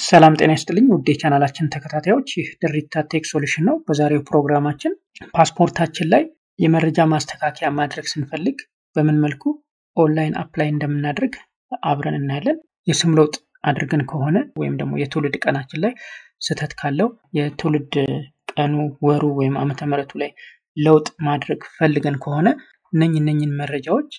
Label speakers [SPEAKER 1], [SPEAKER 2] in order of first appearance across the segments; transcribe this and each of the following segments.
[SPEAKER 1] ሰላም ጤና ይስጥልኝ ውድ የቻናላችን ተከታታዮች፣ ይህ ድሪታ ቴክ ሶሉሽን ነው። በዛሬው ፕሮግራማችን ፓስፖርታችን ላይ የመረጃ ማስተካከያ ማድረግ ስንፈልግ በምን መልኩ ኦንላይን አፕላይ እንደምናደርግ አብረን እናያለን። የስም ለውጥ አድርገን ከሆነ ወይም ደግሞ የትውልድ ቀናችን ላይ ስህተት ካለው የትውልድ ቀኑ፣ ወሩ ወይም ዓመተ ምሕረቱ ላይ ለውጥ ማድረግ ፈልገን ከሆነ እነኝ እነኝን መረጃዎች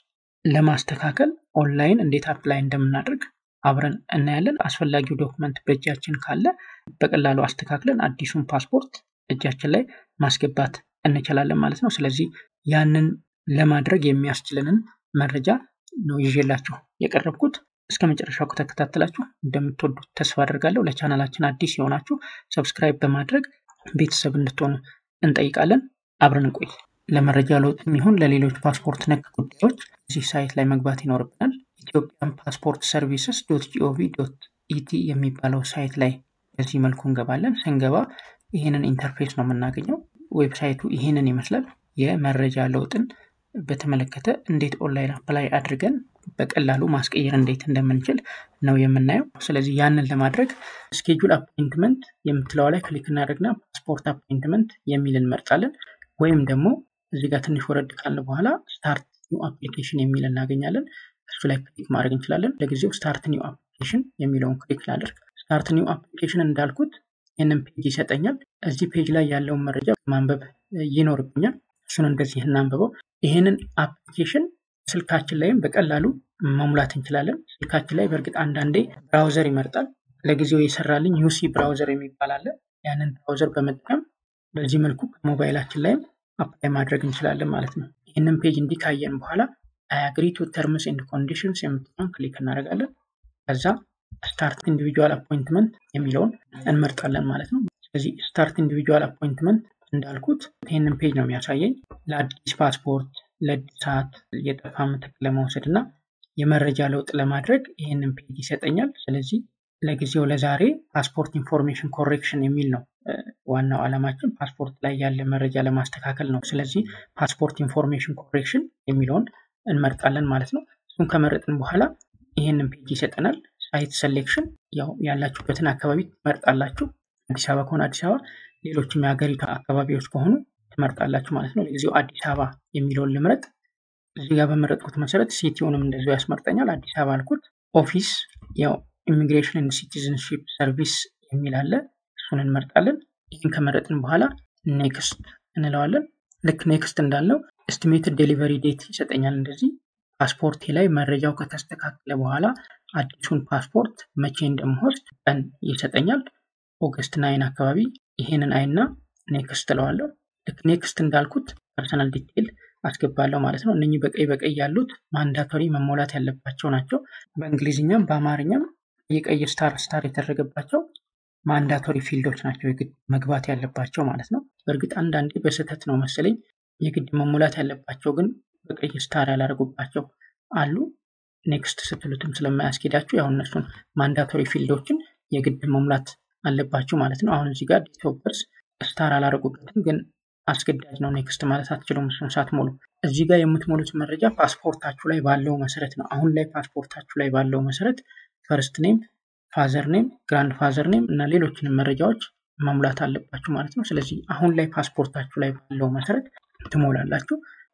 [SPEAKER 1] ለማስተካከል ኦንላይን እንዴት አፕላይ እንደምናደርግ አብረን እናያለን። አስፈላጊው ዶክመንት በእጃችን ካለ በቀላሉ አስተካክለን አዲሱን ፓስፖርት እጃችን ላይ ማስገባት እንችላለን ማለት ነው። ስለዚህ ያንን ለማድረግ የሚያስችለንን መረጃ ነው ይዤላችሁ የቀረብኩት። እስከ መጨረሻው ከተከታተላችሁ እንደምትወዱት ተስፋ አድርጋለሁ። ለቻናላችን አዲስ የሆናችሁ ሰብስክራይብ በማድረግ ቤተሰብ እንድትሆኑ እንጠይቃለን። አብረን እንቆይ። ለመረጃ ለውጥ የሚሆን ለሌሎች ፓስፖርት ነክ ጉዳዮች እዚህ ሳይት ላይ መግባት ይኖርብናል። ኢትዮጵያን ፓስፖርት ሰርቪስስ ዶት ጂኦቪ ዶት ኢቲ የሚባለው ሳይት ላይ በዚህ መልኩ እንገባለን። ስንገባ ይህንን ኢንተርፌስ ነው የምናገኘው። ዌብሳይቱ ይህንን ይመስላል። የመረጃ ለውጥን በተመለከተ እንዴት ኦንላይን አፕላይ አድርገን በቀላሉ ማስቀየር እንዴት እንደምንችል ነው የምናየው። ስለዚህ ያንን ለማድረግ ስኬጁል አፖይንትመንት የምትለዋ ላይ ክሊክ እናደርግና ፓስፖርት አፖይንትመንት የሚል እንመርጣለን። ወይም ደግሞ እዚህ ጋር ትንሽ ወረድ ካልን በኋላ ስታርት ኒው አፕሊኬሽን የሚል እናገኛለን። እሱ ላይ ክሊክ ማድረግ እንችላለን። ለጊዜው ስታርት ኒው አፕሊኬሽን የሚለውን ክሊክ ላደርግ። ስታርት ኒው አፕሊኬሽን እንዳልኩት ይህንን ፔጅ ይሰጠኛል። እዚህ ፔጅ ላይ ያለውን መረጃ ማንበብ ይኖርብኛል። እሱን እንደዚህ እናንብበው። ይህንን አፕሊኬሽን ስልካችን ላይም በቀላሉ መሙላት እንችላለን። ስልካችን ላይ በእርግጥ አንዳንዴ ብራውዘር ይመርጣል። ለጊዜው የሰራልኝ ዩሲ ብራውዘር የሚባል አለ። ያንን ብራውዘር በመጠቀም በዚህ መልኩ ከሞባይላችን ላይም አፕላይ ማድረግ እንችላለን ማለት ነው። ይህንን ፔጅ እንዲህ ካየን በኋላ አይ አግሪ ቱ ተርምስ ኤንድ ኮንዲሽንስ የምትለውን ክሊክ እናደርጋለን። ከዛ ስታርት ኢንዲቪጁዋል አፖይንትመንት የሚለውን እንመርጣለን ማለት ነው። ስለዚህ ስታርት ኢንዲቪጁዋል አፖይንትመንት እንዳልኩት ይህንን ፔጅ ነው የሚያሳየኝ። ለአዲስ ፓስፖርት፣ ለእድሳት፣ የጠፋ ምትክ ለመውሰድ እና የመረጃ ለውጥ ለማድረግ ይህንን ፔጅ ይሰጠኛል። ስለዚህ ለጊዜው ለዛሬ ፓስፖርት ኢንፎርሜሽን ኮሬክሽን የሚል ነው ዋናው ዓላማችን ፓስፖርት ላይ ያለ መረጃ ለማስተካከል ነው። ስለዚህ ፓስፖርት ኢንፎርሜሽን ኮሬክሽን የሚለውን እንመርጣለን ማለት ነው። እሱን ከመረጥን በኋላ ይህንን ፔጅ ይሰጠናል። ሳይት ሴሌክሽን ያው ያላችሁበትን አካባቢ ትመርጣላችሁ። አዲስ አበባ ከሆነ አዲስ አበባ፣ ሌሎችም የሀገሪቱ አካባቢዎች ከሆኑ ትመርጣላችሁ ማለት ነው። ለጊዜው አዲስ አበባ የሚለውን ልምረጥ። እዚህ ጋር በመረጥኩት መሰረት ሲቲውንም እንደዚሁ ያስመርጠኛል። አዲስ አበባ አልኩት። ኦፊስ ያው ኢሚግሬሽን ኤንድ ሲቲዝንሺፕ ሰርቪስ የሚል አለ። እሱን እንመርጣለን። ይህን ከመረጥን በኋላ ኔክስት እንለዋለን። ልክ ኔክስት እንዳልነው ኤስቲሜትድ ዴሊቨሪ ዴት ይሰጠኛል። እንደዚህ ፓስፖርቴ ላይ መረጃው ከተስተካከለ በኋላ አዲሱን ፓስፖርት መቼ እንደምወስድ ቀን ይሰጠኛል። ኦገስት ናይን አካባቢ ይሄንን አይና ኔክስት እለዋለሁ። ልክ ኔክስት እንዳልኩት ፐርሰናል ዲቴይል አስገባለሁ ማለት ነው። እነኚህ በቀይ በቀይ ያሉት ማንዳቶሪ መሞላት ያለባቸው ናቸው። በእንግሊዝኛም በአማርኛም የቀይ ስታር ስታር የተደረገባቸው ማንዳቶሪ ፊልዶች ናቸው የግድ መግባት ያለባቸው ማለት ነው። በእርግጥ አንዳንዴ በስህተት ነው መሰለኝ የግድ መሙላት ያለባቸው ግን በቀይ ስታር ያላደረጉባቸው አሉ። ኔክስት ስትሉትም ስለማያስኬዳችሁ ያው እነሱን ማንዳቶሪ ፊልዶችን የግድ መሙላት አለባችሁ ማለት ነው። አሁን እዚህ ጋር ዴት ኦፍ በርዝ ስታር አላደረጉበትም ግን አስገዳጅ ነው። ኔክስት ማለት አትችሉም እሱን ሳትሞሉ። እዚህ ጋር የምትሞሉት መረጃ ፓስፖርታችሁ ላይ ባለው መሰረት ነው። አሁን ላይ ፓስፖርታችሁ ላይ ባለው መሰረት ፈርስት ኔም፣ ፋዘር ኔም፣ ግራንድ ፋዘር ኔም እና ሌሎችንም መረጃዎች መሙላት አለባችሁ ማለት ነው። ስለዚህ አሁን ላይ ፓስፖርታችሁ ላይ ባለው መሰረት ትሞላላችሁ።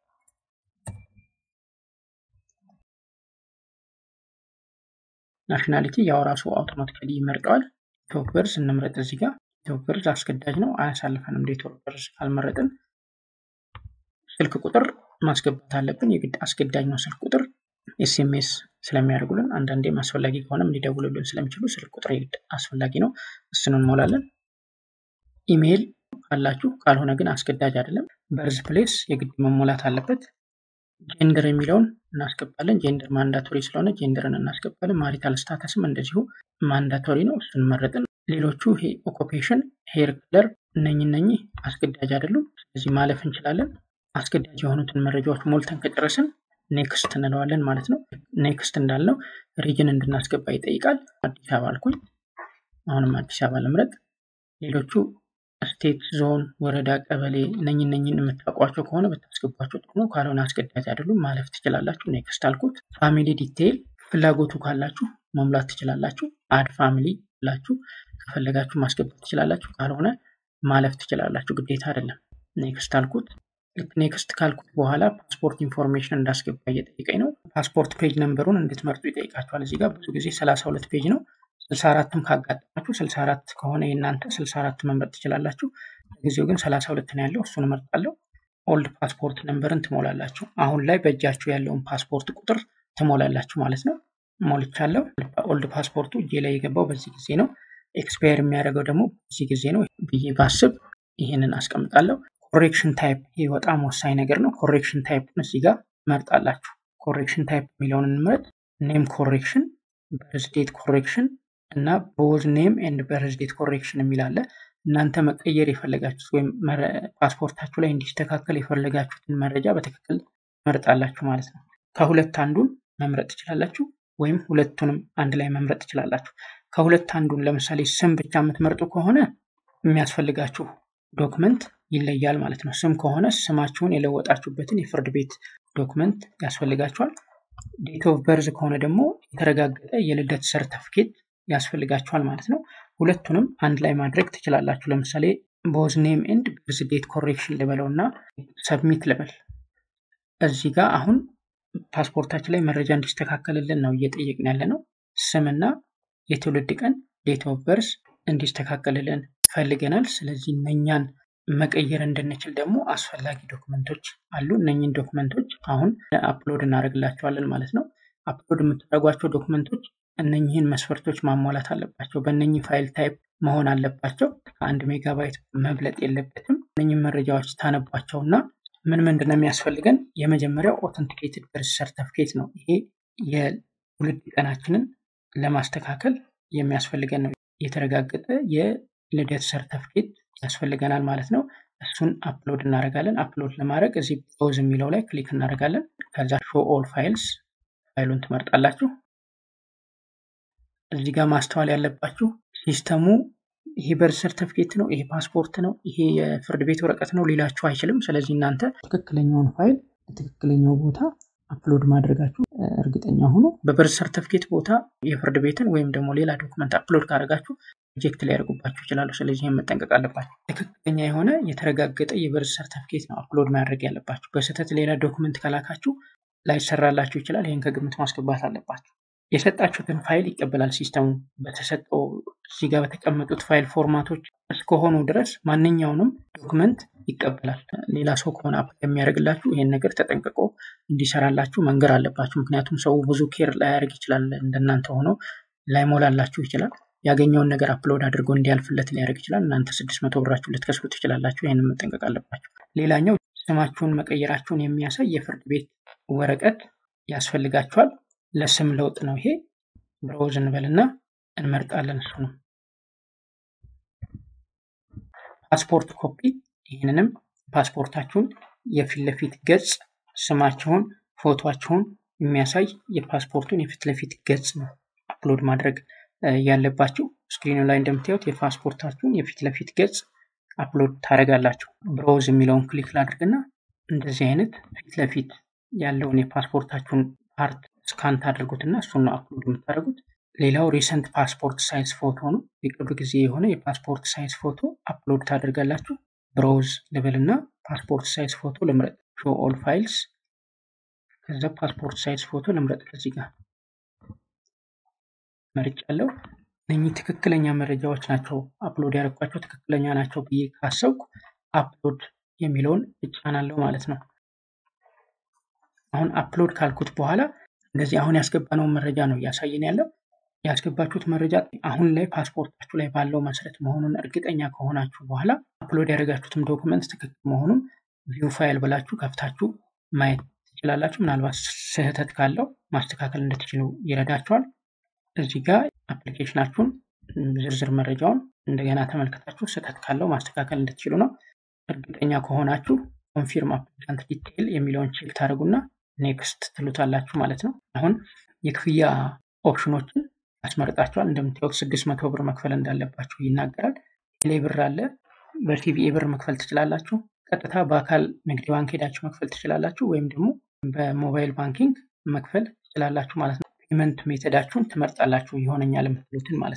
[SPEAKER 1] ናሽናሊቲ ያው ራሱ አውቶማቲካሊ ይመርጠዋል። ዴት ኦፍ በርዝ እንምረጥ። እዚህ ጋር ዴት ኦፍ በርዝ አስገዳጅ ነው፣ አያሳልፈንም። ዴት ኦፍ በርዝ ካልመረጥን ስልክ ቁጥር ማስገባት አለብን። የግድ አስገዳጅ ነው ስልክ ቁጥር ኤስኤምኤስ ስለሚያደርጉልን አንዳንዴም አስፈላጊ ከሆነም ሊደውሉልን ስለሚችሉ ስልክ ቁጥር የግድ አስፈላጊ ነው። እሱን እንሞላለን። ኢሜይል ካላችሁ ካልሆነ ግን አስገዳጅ አይደለም። በርዝ ፕሌስ የግድ መሞላት አለበት። ጄንደር የሚለውን እናስገባለን። ጄንደር ማንዳቶሪ ስለሆነ ጄንደርን እናስገባለን። ማሪታል ስታተስም እንደዚሁ ማንዳቶሪ ነው። እሱን መረጥን። ሌሎቹ ይሄ ኦኩፔሽን፣ ሄር ክለር እነኝ እነኚህ አስገዳጅ አይደሉም። ስለዚህ ማለፍ እንችላለን። አስገዳጅ የሆኑትን መረጃዎች ሞልተን ከጨረስን ኔክስት እንለዋለን ማለት ነው። ኔክስት እንዳልነው ሪጅን እንድናስገባ ይጠይቃል። አዲስ አበባ አልኩኝ። አሁንም አዲስ አበባ ልምረጥ። ሌሎቹ ስቴት፣ ዞን፣ ወረዳ፣ ቀበሌ እነኝ እነኝን የምታውቋቸው ከሆነ ብታስገቧቸው ጥሩ ነው። ካልሆነ አስገዳጅ አይደሉም፣ ማለፍ ትችላላችሁ። ኔክስት አልኩት። ፋሚሊ ዲቴይል ፍላጎቱ ካላችሁ መሙላት ትችላላችሁ። አድ ፋሚሊ ብላችሁ ከፈለጋችሁ ማስገባት ትችላላችሁ። ካልሆነ ማለፍ ትችላላችሁ። ግዴታ አይደለም። ኔክስት አልኩት። ልክ ኔክስት ካልኩት በኋላ ፓስፖርት ኢንፎርሜሽን እንዳስገባ እየጠየቀኝ ነው። ፓስፖርት ፔጅ ነምበሩን እንድትመርጡ ይጠይቃችኋል። እዚህ ጋር ብዙ ጊዜ ሰላሳ ሁለት ፔጅ ነው። ስልሳ አራትም ካጋጠማችሁ ስልሳ አራት ከሆነ የእናንተ ስልሳ አራት መምረጥ ትችላላችሁ። ለጊዜው ግን ሰላሳ ሁለት ነው ያለው፣ እሱን እመርጣለሁ። ኦልድ ፓስፖርት ነምበርን ትሞላላችሁ። አሁን ላይ በእጃችሁ ያለውን ፓስፖርት ቁጥር ትሞላላችሁ ማለት ነው። ሞልቻለሁ። ኦልድ ፓስፖርቱ እጄ ላይ የገባው በዚህ ጊዜ ነው። ኤክስፓየር የሚያደርገው ደግሞ በዚህ ጊዜ ነው ብዬ ባስብ ይህንን አስቀምጣለሁ። ኮሬክሽን ታይፕ ይህ በጣም ወሳኝ ነገር ነው። ኮሬክሽን ታይፕን እዚህ ጋር መርጣላችሁ። ኮሬክሽን ታይፕ የሚለውን እንምረጥ። ኔም ኮሬክሽን፣ በርዝዴት ኮሬክሽን እና ቦዝ ኔም ኤንድ በርዝዴት ኮሬክሽን የሚል አለ። እናንተ መቀየር የፈለጋችሁት ወይም ፓስፖርታችሁ ላይ እንዲስተካከል የፈለጋችሁትን መረጃ በትክክል መርጣላችሁ ማለት ነው። ከሁለት አንዱን መምረጥ ትችላላችሁ፣ ወይም ሁለቱንም አንድ ላይ መምረጥ ትችላላችሁ። ከሁለት አንዱን ለምሳሌ ስም ብቻ የምትመርጡ ከሆነ የሚያስፈልጋችሁ ዶክመንት ይለያል ማለት ነው። ስም ከሆነ ስማችሁን የለወጣችሁበትን የፍርድ ቤት ዶክመንት ያስፈልጋችኋል። ዴት ኦፍ በርዝ ከሆነ ደግሞ የተረጋገጠ የልደት ሰርተፍኬት ያስፈልጋችኋል ማለት ነው። ሁለቱንም አንድ ላይ ማድረግ ትችላላችሁ። ለምሳሌ ቦዝ ኔም ኤንድ በርዝ ዴት ኮሬክሽን ልበለው እና ሰብሚት ልበል። እዚህ ጋር አሁን ፓስፖርታችን ላይ መረጃ እንዲስተካከልልን ነው እየጠየቅን ያለ ነው። ስምና የትውልድ ቀን ዴት ኦፍ በርዝ እንዲስተካከልልን ፈልገናል። ስለዚህ እነኛን መቀየር እንድንችል ደግሞ አስፈላጊ ዶክመንቶች አሉ። እነኝን ዶክመንቶች አሁን አፕሎድ እናደርግላቸዋለን ማለት ነው። አፕሎድ የምታደርጓቸው ዶክመንቶች እነኝህን መስፈርቶች ማሟላት አለባቸው። በእነኝህ ፋይል ታይፕ መሆን አለባቸው። ከአንድ ሜጋባይት መብለጥ የለበትም። እነኝህን መረጃዎች ታነቧቸው እና ምን ምንድን ነው የሚያስፈልገን? የመጀመሪያው ኦተንቲኬትድ በርዝ ሰርተፍኬት ነው። ይሄ የትውልድ ቀናችንን ለማስተካከል የሚያስፈልገን ነው። የተረጋገጠ የልደት ሰርተፍኬት ያስፈልገናል ማለት ነው። እሱን አፕሎድ እናደርጋለን። አፕሎድ ለማድረግ እዚህ ብሮዝ የሚለው ላይ ክሊክ እናደርጋለን። ከዛ ሾ ኦል ፋይልስ ፋይሉን ትመርጣላችሁ። እዚህ ጋር ማስተዋል ያለባችሁ ሲስተሙ ይሄ በርዝ ሰርተፍኬት ነው፣ ይሄ ፓስፖርት ነው፣ ይሄ የፍርድ ቤት ወረቀት ነው ሊላችሁ አይችልም። ስለዚህ እናንተ ትክክለኛውን ፋይል ትክክለኛው ቦታ አፕሎድ ማድረጋችሁ እርግጠኛ ሆኖ በበርዝ ሰርተፍኬት ቦታ የፍርድ ቤትን ወይም ደግሞ ሌላ ዶክመንት አፕሎድ ካደረጋችሁ ሪጀክት ሊያደርጉባችሁ ይችላሉ። ስለዚህ ይህን መጠንቀቅ አለባችሁ። ትክክለኛ የሆነ የተረጋገጠ የበርዝ ሰርተፍኬት ነው አፕሎድ ማድረግ ያለባችሁ። በስህተት ሌላ ዶክመንት ከላካችሁ ላይሰራላችሁ ይችላል። ይህን ከግምት ማስገባት አለባችሁ። የሰጣችሁትን ፋይል ይቀበላል ሲስተሙ። በተሰጠው እዚህ ጋር በተቀመጡት ፋይል ፎርማቶች እስከሆኑ ድረስ ማንኛውንም ዶክመንት ይቀበላል። ሌላ ሰው ከሆነ አፕላይ የሚያደርግላችሁ ይህን ነገር ተጠንቅቆ እንዲሰራላችሁ መንገር አለባችሁ። ምክንያቱም ሰው ብዙ ኬር ላያደርግ ይችላል። እንደናንተ ሆኖ ላይሞላላችሁ ይችላል። ያገኘውን ነገር አፕሎድ አድርጎ እንዲያልፍለት ሊያደርግ ይችላል። እናንተ ስድስት መቶ ብራችሁ ልትከስሩ ትችላላችሁ። ይህንን መጠንቀቅ አለባችሁ። ሌላኛው ስማችሁን መቀየራችሁን የሚያሳይ የፍርድ ቤት ወረቀት ያስፈልጋችኋል። ለስም ለውጥ ነው ይሄ። ብሮዝ እንበልና እንመርጣለን። እሱ ነው ፓስፖርት ኮፒ። ይህንንም ፓስፖርታችሁን የፊት ለፊት ገጽ ስማችሁን፣ ፎቶችሁን የሚያሳይ የፓስፖርቱን የፊት ለፊት ገጽ ነው አፕሎድ ማድረግ ያለባችሁ። ስክሪኑ ላይ እንደምታዩት የፓስፖርታችሁን የፊት ለፊት ገጽ አፕሎድ ታደርጋላችሁ። ብሮዝ የሚለውን ክሊክ ላድርግና እንደዚህ አይነት ፊት ለፊት ያለውን የፓስፖርታችሁን ፓርት ስካን ታደርጉትና እሱን ነው አፕሎድ የምታደርጉት። ሌላው ሪሰንት ፓስፖርት ሳይዝ ፎቶ ነው። የቅርብ ጊዜ የሆነ የፓስፖርት ሳይዝ ፎቶ አፕሎድ ታደርጋላችሁ። ብሮዝ ልበልና ፓስፖርት ሳይዝ ፎቶ ልምረጥ። ሾ ኦል ፋይልስ ከዛ ፓስፖርት ሳይዝ ፎቶ ልምረጥ። ከዚህ ጋር መርጫለሁ። እነኚህ ትክክለኛ መረጃዎች ናቸው አፕሎድ ያደረኳቸው ትክክለኛ ናቸው ብዬ ካሰብኩ አፕሎድ የሚለውን እጫናለሁ ማለት ነው። አሁን አፕሎድ ካልኩት በኋላ እንደዚህ አሁን ያስገባነውን መረጃ ነው እያሳየን ያለው። ያስገባችሁት መረጃ አሁን ላይ ፓስፖርታችሁ ላይ ባለው መሰረት መሆኑን እርግጠኛ ከሆናችሁ በኋላ አፕሎድ ያደረጋችሁትም ዶክመንት ትክክል መሆኑን ቪው ፋይል ብላችሁ ከፍታችሁ ማየት ትችላላችሁ። ምናልባት ስህተት ካለው ማስተካከል እንድትችሉ ይረዳችኋል። እዚህ ጋር አፕሊኬሽናችሁን ዝርዝር መረጃውን እንደገና ተመልከታችሁ ስህተት ካለው ማስተካከል እንድትችሉ ነው። እርግጠኛ ከሆናችሁ ኮንፊርም አፕሊካንት ዲቴይል የሚለውን ቼክ ታደርጉና ኔክስት ትሉታላችሁ ማለት ነው። አሁን የክፍያ ኦፕሽኖችን ያስመርጣችኋል። እንደምታዩት ስድስት መቶ ብር መክፈል እንዳለባችሁ ይናገራል። ቴሌ ብር አለ። በቲቪኤ ብር መክፈል ትችላላችሁ። ቀጥታ በአካል ንግድ ባንክ ሄዳችሁ መክፈል ትችላላችሁ፣ ወይም ደግሞ በሞባይል ባንኪንግ መክፈል ትችላላችሁ ማለት ነው። ፔመንት ሜተዳችሁን ትመርጣላችሁ፣ ይሆነኛል የምትሉትን ማለት ነው።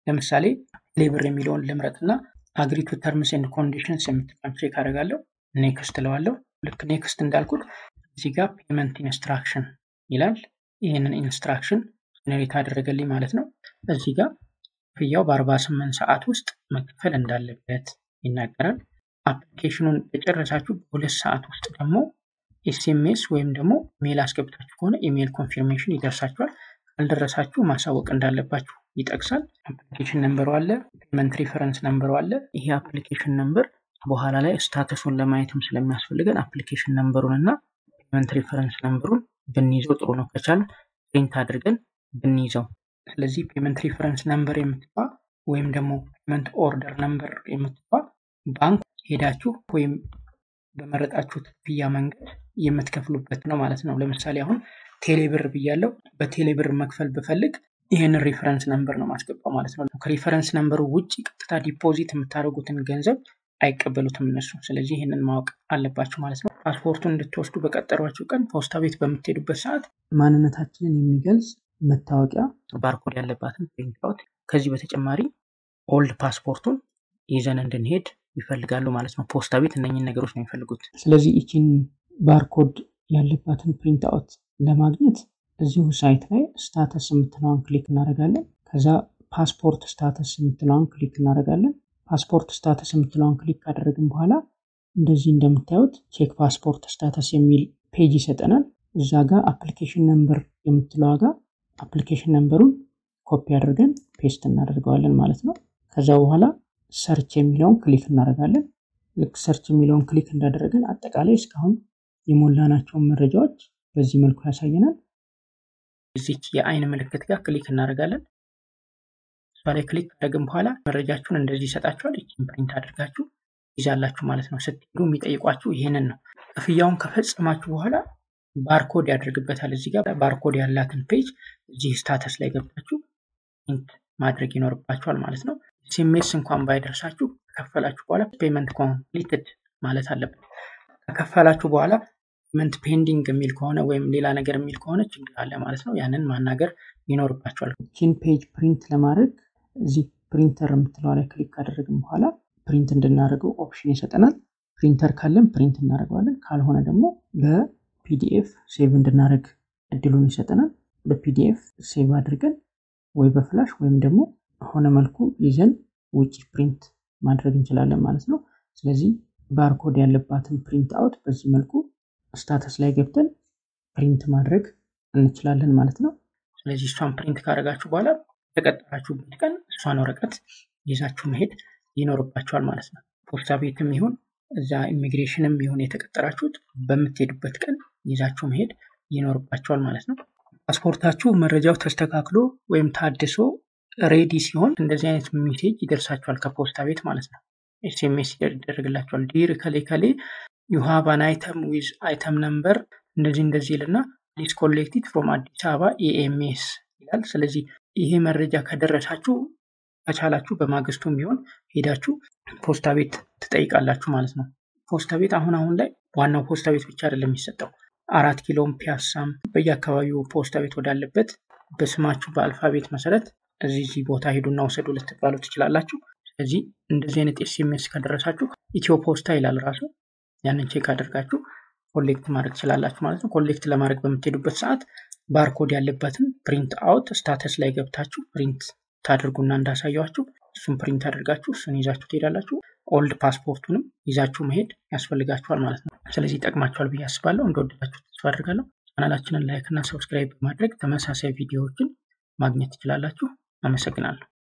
[SPEAKER 1] ለምሳሌ ሌብር የሚለውን ልምረጥና አግሪቱ ተርምስ ኤንድ ኮንዲሽንስ የምትለውን ቼክ አደርጋለሁ። ኔክስት እለዋለሁ። ልክ ኔክስት እንዳልኩት እዚህ ጋር ፔመንት ኢንስትራክሽን ይላል። ይህንን ኢንስትራክሽን ጀኔሬት አደረገልኝ ማለት ነው። እዚህ ጋር ክፍያው በ48 ሰዓት ውስጥ መክፈል እንዳለበት ይናገራል። አፕሊኬሽኑን በጨረሳችሁ በሁለት ሰዓት ውስጥ ደግሞ ኤስኤምኤስ ወይም ደግሞ ኢሜይል አስገብታችሁ ከሆነ ኢሜይል ኮንፊርሜሽን ይደርሳችኋል። ካልደረሳችሁ ማሳወቅ እንዳለባችሁ ይጠቅሳል። አፕሊኬሽን ነንበሩ አለ፣ ፔመንት ሪፈረንስ ነንበሩ አለ። ይሄ አፕሊኬሽን ነንበር በኋላ ላይ ስታተሱን ለማየትም ስለሚያስፈልገን አፕሊኬሽን ነንበሩን እና ፔመንት ሪፈረንስ ነንበሩን ብንይዘው ጥሩ ነው። ከቻል ፕሪንት አድርገን ብንይዘው። ስለዚህ ፔመንት ሪፈረንስ ነንበር የምትባ ወይም ደግሞ ፔመንት ኦርደር ነንበር የምትባ ባንክ ሄዳችሁ ወይም በመረጣችሁት ክፍያ መንገድ የምትከፍሉበት ነው ማለት ነው። ለምሳሌ አሁን ቴሌብር ብያለው። በቴሌብር መክፈል ብፈልግ ይህንን ሪፈረንስ ነንበር ነው ማስገባው ማለት ነው። ከሪፈረንስ ነንበሩ ውጭ ቀጥታ ዲፖዚት የምታደርጉትን ገንዘብ አይቀበሉትም እነሱ። ስለዚህ ይህንን ማወቅ አለባችሁ ማለት ነው። ፓስፖርቱን እንድትወስዱ በቀጠሯችሁ ቀን ፖስታ ቤት በምትሄዱበት ሰዓት ማንነታችንን የሚገልጽ መታወቂያ ባርኮድ ያለባትን ፕሪንት አውት፣ ከዚህ በተጨማሪ ኦልድ ፓስፖርቱን ይዘን እንድንሄድ ይፈልጋሉ ማለት ነው። ፖስታ ቤት እነኝን ነገሮች ነው የሚፈልጉት። ስለዚህ ይችን ባርኮድ ያለባትን ፕሪንት አውት ለማግኘት እዚሁ ሳይት ላይ ስታተስ የምትለዋን ክሊክ እናደርጋለን። ከዛ ፓስፖርት ስታተስ የምትለዋን ክሊክ እናደርጋለን። ፓስፖርት ስታተስ የምትለዋን ክሊክ ካደረግን በኋላ እንደዚህ እንደምታዩት ቼክ ፓስፖርት ስታተስ የሚል ፔጅ ይሰጠናል። እዛ ጋር አፕሊኬሽን ነምበር የምትለዋ ጋር አፕሊኬሽን ነምበሩን ኮፒ አድርገን ፔስት እናደርገዋለን ማለት ነው። ከዛ በኋላ ሰርች የሚለውን ክሊክ እናደርጋለን። ልክ ሰርች የሚለውን ክሊክ እንዳደረግን አጠቃላይ እስካሁን የሞላናቸውን መረጃዎች በዚህ መልኩ ያሳየናል። እዚች የአይን ምልክት ጋር ክሊክ እናደርጋለን። እሷ ላይ ክሊክ ካደረግን በኋላ መረጃችሁን እንደዚህ ይሰጣችኋል። ይችን ፕሪንት አድርጋችሁ ይዛላችሁ ማለት ነው። ስትሄዱ የሚጠይቋችሁ ይህንን ነው። ክፍያውን ከፈጸማችሁ በኋላ ባርኮድ ያደርግበታል። እዚህ ጋር ባርኮድ ያላትን ፔጅ እዚህ ስታተስ ላይ ገብታችሁ ፕሪንት ማድረግ ይኖርባችኋል ማለት ነው። ኤስኤምኤስ እንኳን ባይደርሳችሁ ከከፈላችሁ በኋላ ፔመንት ኮምፕሊትድ ማለት አለበት። ከከፈላችሁ በኋላ ፔመንት ፔንዲንግ የሚል ከሆነ ወይም ሌላ ነገር የሚል ከሆነ ችግር አለ ማለት ነው። ያንን ማናገር ይኖርባችኋል። ቺን ፔጅ ፕሪንት ለማድረግ እዚህ ፕሪንተር የምትለዋ ላይ ክሊክ ካደረግን በኋላ ፕሪንት እንድናደርገው ኦፕሽን ይሰጠናል። ፕሪንተር ካለን ፕሪንት እናደርገዋለን። ካልሆነ ደግሞ በፒዲኤፍ ሴቭ እንድናደርግ እድሉን ይሰጠናል። በፒዲኤፍ ሴቭ አድርገን ወይ በፍላሽ ወይም ደግሞ በሆነ መልኩ ይዘን ውጭ ፕሪንት ማድረግ እንችላለን ማለት ነው። ስለዚህ ባርኮድ ያለባትን ፕሪንት አውት በዚህ መልኩ ስታተስ ላይ ገብተን ፕሪንት ማድረግ እንችላለን ማለት ነው። ስለዚህ እሷን ፕሪንት ካደረጋችሁ በኋላ የተቀጠራችሁበት ቀን እሷን ወረቀት ይዛችሁ መሄድ ይኖርባችኋል ማለት ነው። ፖስታ ቤትም ይሁን እዛ ኢሚግሬሽንም ይሁን የተቀጠራችሁት በምትሄዱበት ቀን ይዛችሁ መሄድ ይኖርባችኋል ማለት ነው። ፓስፖርታችሁ መረጃው ተስተካክሎ ወይም ታድሶ ሬዲ ሲሆን እንደዚህ አይነት ሜሴጅ ይደርሳችኋል ከፖስታ ቤት ማለት ነው። ኤስኤምኤስ ይደረግላችኋል። ዲር ከሌ ከሌ ዩ ሃቭ አን አይተም ዊዝ አይተም ነምበር እንደዚህ እንደዚህ ይልና ፕሊዝ ኮሌክቲድ ፍሮም አዲስ አበባ ኤኤምኤስ ይላል። ስለዚህ ይሄ መረጃ ከደረሳችሁ ከቻላችሁ በማግስቱም ቢሆን ሄዳችሁ ፖስታ ቤት ትጠይቃላችሁ ማለት ነው። ፖስታ ቤት አሁን አሁን ላይ ዋናው ፖስታ ቤት ብቻ አይደለም የሚሰጠው አራት ኪሎም ፒያሳም በየአካባቢው ፖስታ ቤት ወዳለበት በስማችሁ በአልፋቤት መሰረት እዚህ እዚህ ቦታ ሄዱና ውሰዱ ልትባሉ ትችላላችሁ። ስለዚህ እንደዚህ አይነት ኤስኤምኤስ ከደረሳችሁ ኢትዮ ፖስታ ይላል ራሱ ያንን ቼክ አድርጋችሁ ኮሌክት ማድረግ ትችላላችሁ ማለት ነው። ኮሌክት ለማድረግ በምትሄዱበት ሰዓት ባርኮድ ያለበትን ፕሪንት አውት ስታተስ ላይ ገብታችሁ ፕሪንት ታድርጉና እንዳሳያችሁ እሱን ፕሪንት አድርጋችሁ እሱን ይዛችሁ ትሄዳላችሁ። ኦልድ ፓስፖርቱንም ይዛችሁ መሄድ ያስፈልጋችኋል ማለት ነው። ስለዚህ ይጠቅማችኋል ብዬ አስባለሁ። እንደወደዳችሁ ተስፋ አድርጋለሁ። ቻናላችንን ላይክ እና ሰብስክራይብ በማድረግ ተመሳሳይ ቪዲዮዎችን ማግኘት ትችላላችሁ። አመሰግናለሁ።